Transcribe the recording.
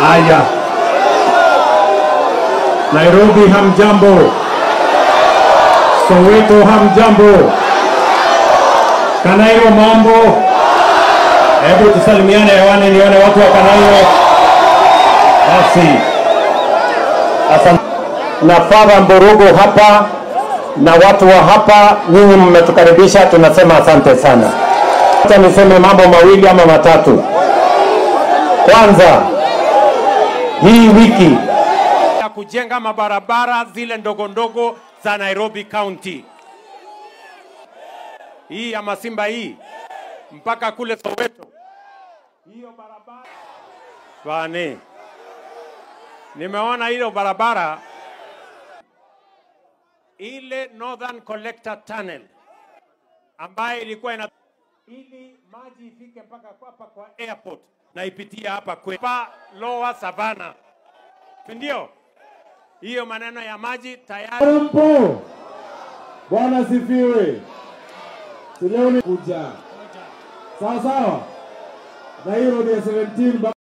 Haya, Nairobi hamjambo, Soweto hamjambo, Kanairo mambo. Hebu tusalimiane hewani, nione watu wa Kanairo. Basi, asante na Father Mburugu hapa na watu wa hapa, nyinyi mmetukaribisha, tunasema asante sana. Acha niseme mambo mawili ama matatu. Kwanza, hii wiki ya kujenga mabarabara zile ndogo ndogo za Nairobi County, hii ya Masimba hii mpaka kule Soweto, hiyo barabara bane, nimeona hiyo barabara ile Northern Collector Tunnel ambayo ilikuwa ina ili maji ifike mpaka kwa- hapa kwa airport na ipitie hapa kwa Lower Savannah, si ndio? Hiyo maneno ya maji tayari Mpo. Bwana sifiwe. Si leo ni kuja. Sawa sawa. Na hiyo road ya 17 ba-